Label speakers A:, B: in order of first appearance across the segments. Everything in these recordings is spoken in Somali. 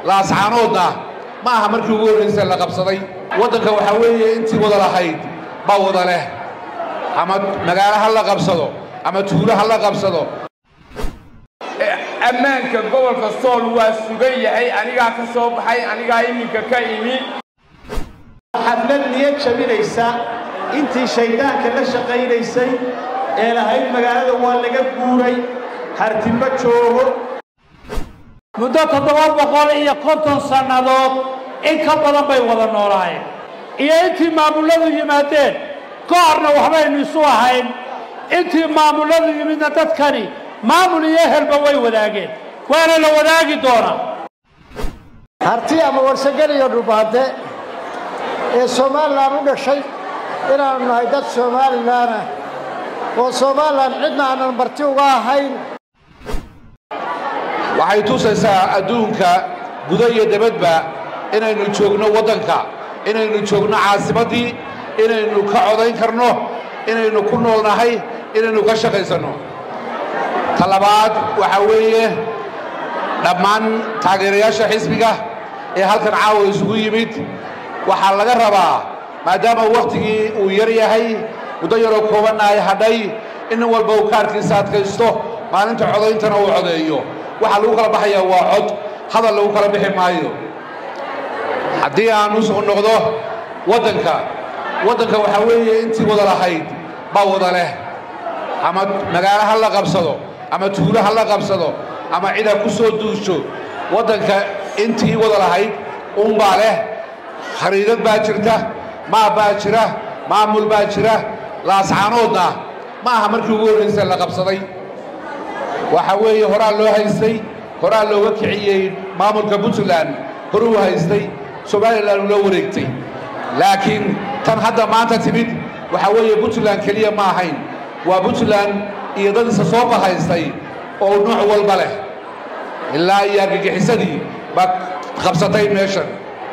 A: laascaanoodna ma aha markii ugu horraysa la qabsaday waddanka waxaa weeye intii wada lahayd baa wada leh ama magaalo ha la qabsado ama tuulo ha la qabsado
B: ammaanka gobolka sool waa sugan yahay anigaa ka soo baxay anigaa iminka ka imi
C: xaflad niyad jabinaysa intii shayddaanka la shaqaynaysay ee lahayd magaalada waa laga guuray hartimbo joogo
D: muddo toddoba boqol iyo konton sannadood in ka badan bay wada noolaayeen iyo intii maamulladu yimaadeen goorna waxbaynu isu ahayn intii maamulladu yimidna dadkani maamul iyo ehelba way wadaageen waana la wadaagi doonaa
E: harti ama warsagel iyo dhubaade ee somalilan u dhashay inaannu nahay dad somalilan ah oo somalilan cidna aanan marti uga ahayn
A: waxay tusaysaa adduunka gudo iyo debadba inaynu joogno waddanka inaynu joogno caasimaddii inaynu ka codayn karno inaynu ku nool nahay inaynu ka shaqaysanno ta labaad waxaa weeye dhammaan taageerayaasha xisbiga ee halkan caawa isugu yimid waxaa laga rabaa maadaama wakhtigii uu yar yahay muddo yaroo koobanna ay hadhay in nin walba uu kaarkiisa adkaysto maalinta codayntana uu codeeyo waxaa lagu kala baxayaa waa cod hadal lagu kala bixi maayo haddii aan u soo noqdo waddanka waddanka waxaa weeye intii wada lahayd baa wada leh ama magaalo ha la qabsado ama tuulo ha la qabsado ama cid ha ku soo duusho waddanka intii wada lahayd unbaa leh khariidad baa jirta maab baa jira maamul baa jira laascaanoodna ma aha markii ugu horraysa la qabsaday waxaa weeye horaa loo haystay horaa looga kiciyey maamulka puntland horuu haystay somalilan loo wareegtay laakiin tan hadda maanta timid waxaa weeye puntland keliya ma ahayn waa puntland iyo dad isa soo bahaystay oo nooc walba leh ilaa iyo argagixisadii baa qabsatay meeshan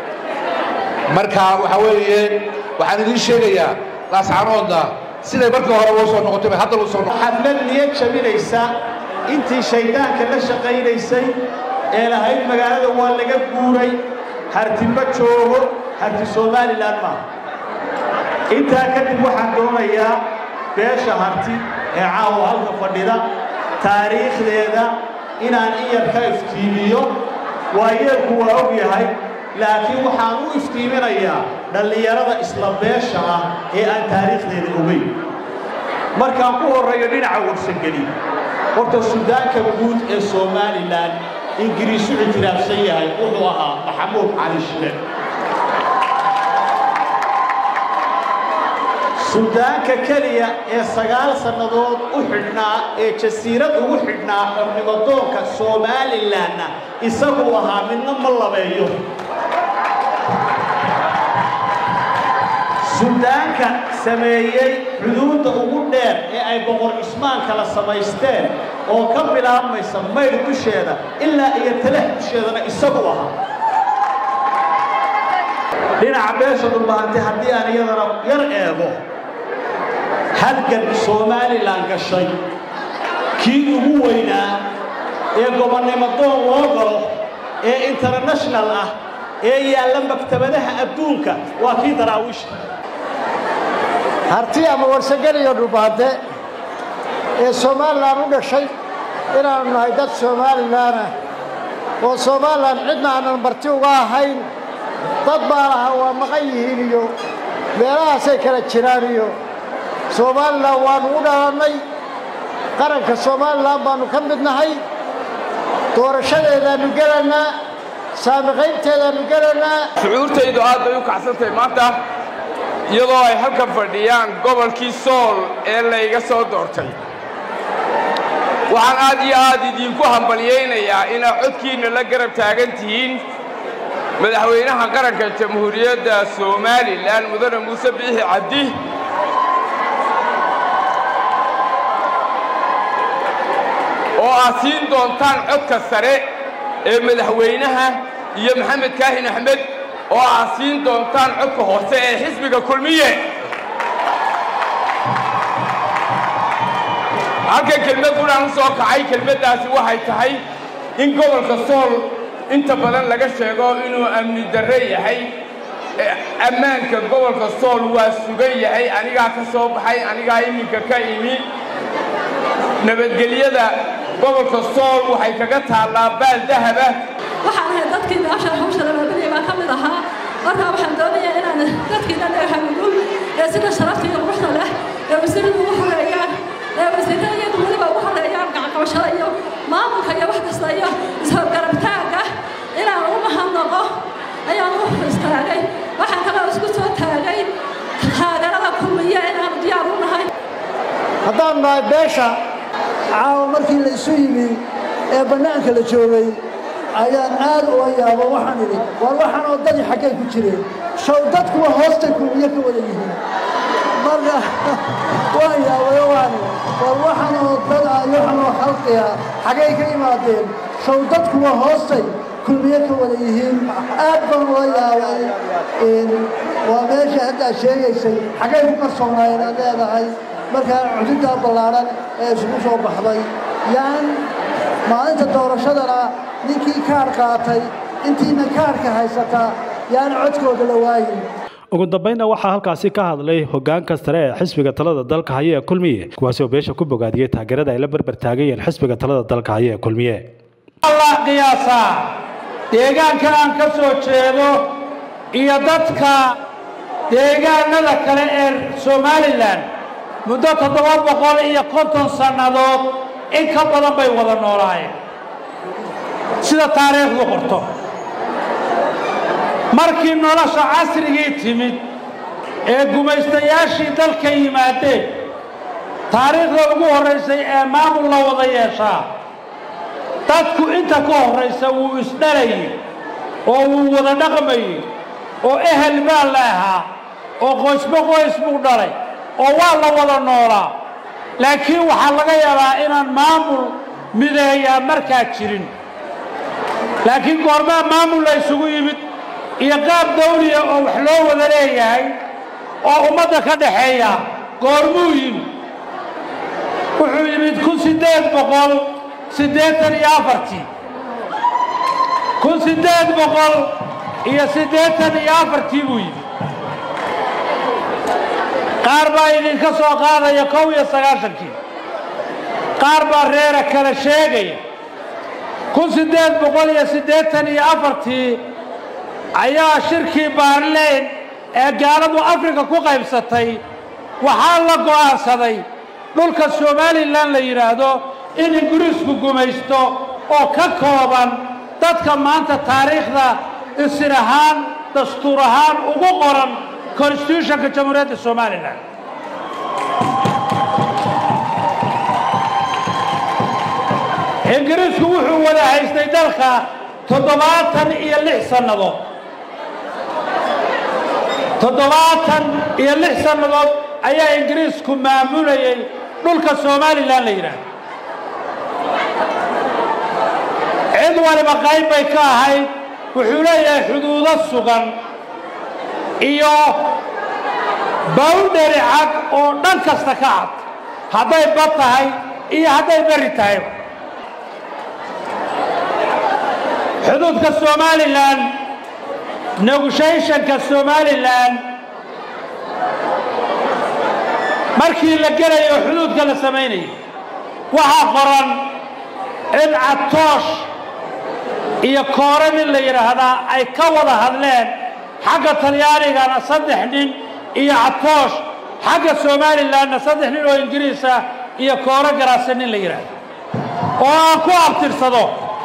A: marka waxaa weeye waxaan idiin sheegayaa laascaanoodna siday markii hore loo soo noqotay bay hadda loo soo noqotay
C: xaflad niyad jabinaysa intii shayddaanka la shaqaynaysay ee lahayd magaalada waa laga guuray hartimbo joogo harti somalilan maaha intaa kadib waxaan doonayaa beesha harti ee caawa halka fadhida taariikhdeeda inaan in yar ka iftiimiyo waayeelku waa og yahay laakiin waxaan u iftiiminayaa dhallinyarada isla beesha ah ee aan taariikhdeeda ogeyn markaan ku horreeyo dhinaca warsangeli horta sudaanka guud ee somalilan ingiriisu ictiraafsan yahay wuxuu ahaa maxamuud cali shile sudaanka keliya ee sagaal sannadood u xidhnaa ee jasiirad ugu xidhnaa xornimadoonka somalilanna isaguu ahaa midna ma labeeyo sudaanka sameeyey xuduudda ugu dheer ee ay boqor cismaan kala samaysteen oo ka bilaabmaysa maydh dusheeda ilaa iyo talax dusheedana isagu ahaa dhinaca beesha dhulbahantay haddii aan iyadana yar eego halgan somalilan gashay kii ugu weynaa ee gobonnimo doon loo galo ee international ah ee yaalla maktabadaha adduunka waa kii daraawiishta
E: harti ama warsagel iyo dhubaade ee somalilan u dhashay inaannu nahay dad somalilan ah oo somalilan cidna aanan marti uga ahayn dad baa lahaa waa maqan yihiin iyo meelahaasay kala jiraan iyo somalilan waannu u dhalannay qaranka somalilan baannu ka mid nahay doorashadeedaannu gelannaa saamiqaynteedaannu gelannaa
B: shucuurtaydu aad bay u kacsantahay maanta iyadoo ay halkan fadhiyaan gobolkii sool ee layga soo doortay waxaan aad iyo aad idinku hambalyaynayaa inaad codkiinna la garab taagan tihiin madaxweynaha qaranka jamhuuriyadda somalilan mudane muuse biixi cabdi oo aad siin doontaan codka sare ee madaxweynaha iyo maxamed kaahin axmed oo aad siin doontaan codka hoose ee xisbiga kulmiye halkan kelmad qudhaan u soo kacay kelmaddaasi waxay tahay in gobolka sool inta badan laga sheego inuu amni darre yahay ammaanka gobolka sool waa sugan yahay anigaa ka soo baxay anigaa iminka ka imi nabadgelyada gobolka sool waxay kaga taallaa baal dahaba
F: waxaan ahay dadkii meesha hawsha labaabadaya baan ka mid ahaa markaa waxaan doonayaa inaan dadkiina dhagaxamigul ee sida sharafta iyo quruxda leh ee wasiiradu ugu horeeyaan ee wasiirada iyadu weliba ugu horeeyaan gacanqabashada iyo maamulka iyo wax kasta iyo ishorgarabtaagga inaan ugu mahadnaqo ayaan u istaagay waxaan kaloo isku soo taagay taageerada kulmiya inaanu diyaar u nahay
E: haddaan nahay beesha caawa markii la isu yimi ee bannaanka la joogay ayaan aad ula yaabo waxaan idhi war waxaan oo dadi xaggay ku jireen show dadkuwa hoostay kulmiye ka wada yihiin marka waan yaabayo waan war waxaan oo dad ah iyo waxaan oo khalqiya xaggay ka yimaadeen show dadkuwa hoostay kulmiye ka wada yihiin aad baan ula yaabay waa meesha haddaad sheegaysay xaggay ku qarsoonaayeen aad leedahay markaa cududdaa ballaadhan ee isugu soo baxday yaan maalinta doorashadana ninkii kaar qaatay intiina kaarka haysataa yaan codkooda la waayin
G: ugu dambaynna waxaa halkaasi ka hadlay hogaanka sare ee xisbiga talada dalka haya ee kulmiye kuwaasi oo beesha ku bogaadiyey taageerada ay la barbar taagayeen xisbiga talada dalka haya ee kulmiye
D: allah qiyaasaa deegaanka aan ka soo jeedo iyo dadka deegaanada kale ee somalilan muddo toddoba boqol iyo konton sannadood in ka badan bay wada noolaayeen sida taariikhdu qorto markii nolosha casrigii timid ee gumaystayaashii dalka yimaadeen taariikhda ugu horraysay ee maamul la wada yeeshaa dadku inta ka horraysa wuu isdhalayey oo wuu wada dhaqmayey oo ehel baa la ahaa oo qoysba qoys buu dhalay oo waa la wada noolaa laakiin waxaa laga yaabaa inaan maamul mideeyaa markaa jirin laakiin goormaa maamul la isugu yimid iyo qaab dawliya oo wax loo wada leeyahay oo ummadda ka dhaxeeya goormuu yimid wuxuu yimid kun siddeed boqol siddeetan iyo afartii kun siddeed boqol iyo siddeetan iyo afartii buu yimid qaar baa idinka soo qaadaya kow iyo sagaashankii qaar baa reera kale sheegaya kun siddeed boqol iyo siddeetan iyo afartii ayaa shirkii baarleyn ee gaaladu afrika ku qaybsatay waxaa la go'aansaday dhulka somalilan la yidhaahdo in ingiriisku gumaysto oo ka kooban dadka maanta taariikhda isir ahaan dastuur ahaan ugu qoran constitutionka jamhuuriyadda somalilan ingiriisku wuxuu wada haystay dalka toddobaatan iyo lix sannadood toddobaatan iyo lix sannadood ayaa ingiriisku maamulayay dhulka somalilan la yidhaahdo cid waliba qayb bay ka ahayd wuxuu leeyahay xuduudo sugan iyo bawndheri cad oo dhan kasta ka cad hadday bad tahay iyo hadday beri tahay xuduudka somalilan negotiationka somalilan markii la gelayo xuduudka la samaynayo waxaa qoran in catoosh iyo koore nin la yidhaahdaa ay ka wada hadleen xagga talyaanigana saddex nin iyo catoosh xagga somalilanna saddex nin oo ingiriisa iyo koore garaase nin la yidhaahdo oo aan ku abtirsado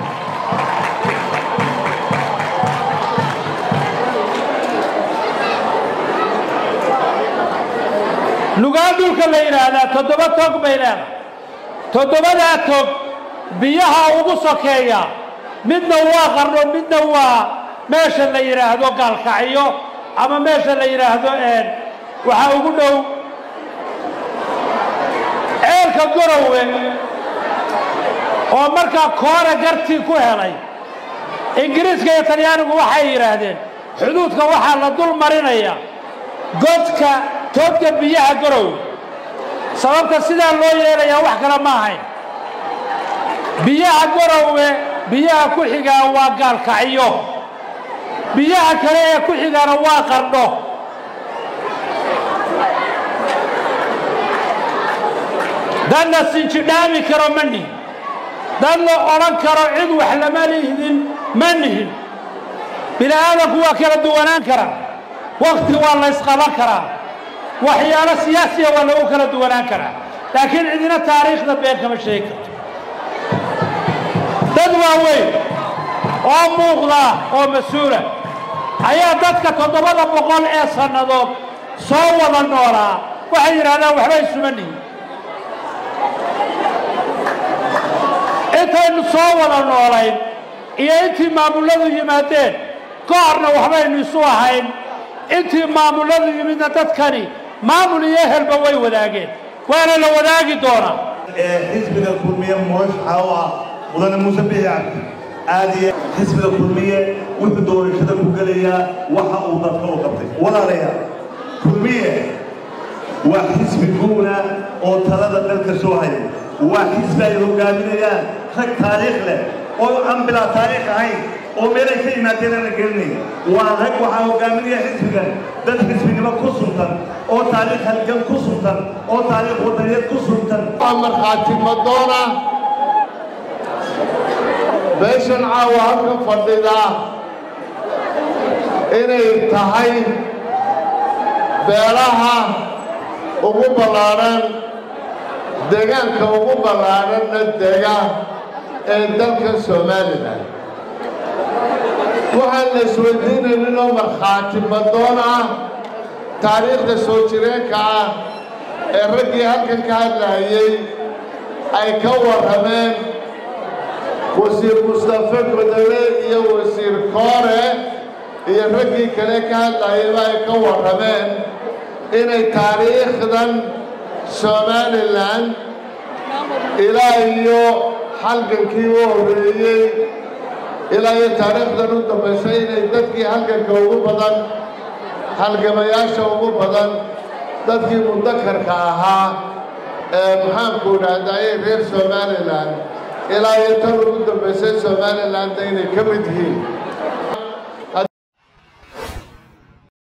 D: lugaa dhulka la yidhaahdaa toddoba tog bay leedahay toddobadaa tog biyaha ugu sokeeya midna waa qarno midna waa meesha la yidhaahdo gaalkacyo ama meesha la yidhaahdo waxaa ugu dhow ceelka gorowe oo markaa koore gartii ku helay ingiriiska iyo talyaanigu waxay yidhaahdeen xuduudka waxaa la dul marinaya godka toodka biyaha gorowe sababta sidaa loo yeelayaa wax kale ma ahayn biyaha gorowe biyaha ku xigaa waa gaalkacyo biyaha kale ee ku xigaana waa qardho dadna sinjidhaami karo ma nihin dad la odhan karo cid wax lama lihdin ma nihin bini aadamku waa kala duwanaan karaa wakti waa la ysqaban karaa waxyaalo siyaasiya waa lagu kala duwanaan karaa laakiin cidina taariikhda been kama sheegi karto dad waaweyn oo muuqda oo mas-uula ayaa dadka toddobada boqol ee sannadood soo wada noolaa waxay yidhahdaan waxba isuma nihin intaynu soo wada noolayn iyo intii maamulladu yimaadeen ka horna waxbaynu isu ahayn intii maamulladu yimidna dadkani maamul iyo ehelba way wadaageen waana la wadaagi doonaa
H: xisbiga kulmiye murashaxa u ah mudane muuse bixi cabdi aad iyo xisbiga kulmiye wuxuu doorashada ku gelayaa waxa uu dadka u qabtay walaalayaal kulmiye waa xisbi guuna oo talada dalka soo haya waa xisbi ay hogaaminayaan rag taariikh leh oo aan bilaa taariikh ahayn oo meelay ka yimaadeen aan la gelinayn waa rag waxaa hogaaminaya xisbigan dad xisbinimo ku suntan oo taariikh halgan ku suntan oo taariikh wadaniyeed ku suntan
I: waa markhaati madoona beeshan caawa halka fadhida inay tahay beelaha ugu ballaadhan deegaanka ugu ballaadhanna dega ee dalka somalilan waxaan la isweydiinayn oo markhaati madoon ah taariikhda soo jireenka ah ee raggii halkan ka hadlaayey ay ka warrameen wasiir mustafe godole iyo wasiir koore iyo raggii kale ka hadlaayeyba ay ka warrameen inay taariikhdan somalilan ilaa iyo halgankii u horreeyey ilaa iyo taariikhdan u dambaysay inay dadkii halganka ugu badan halgamayaasha ugu badan dadkii mudakarka ahaa ee maxaanku idhahdayay reer somalilan ilaa iyo tan ugu dambaysay somalilandda inay ka mid yihiin